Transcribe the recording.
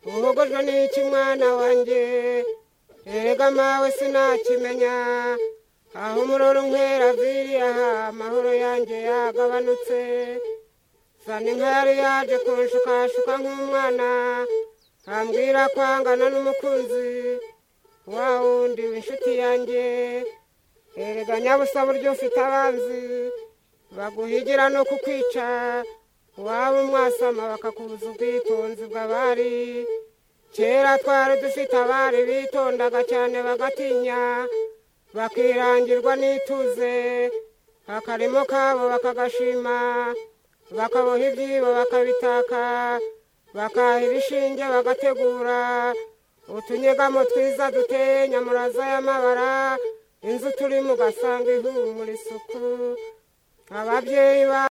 ikibazo ni iki mwana wanjye erega mawe sinakimenya aho umuroro unkwera aviriye aha amahoro yanjye yagabanutse sani nkari yaje kunshukashuka nk'umwana ambwira kwangana n'umukunzi wa wundi w'inshuti yanjye erega nyabusa buryo ufite abanzi baguhigira no kukwica waba umwasama bakakubuza ubwitonzi bw'abari kera twari dufite abari bitondaga cyane bagatinya bakirangirwa n'ituze akarimo kabo bakagashima bakaboha ibyibo bakabitaka bakahira ibishinge bagategura utunyegamo twiza duteye nyamuraza y'amabara inzu turimo ugasanga ihumura isuku ababyeyi ba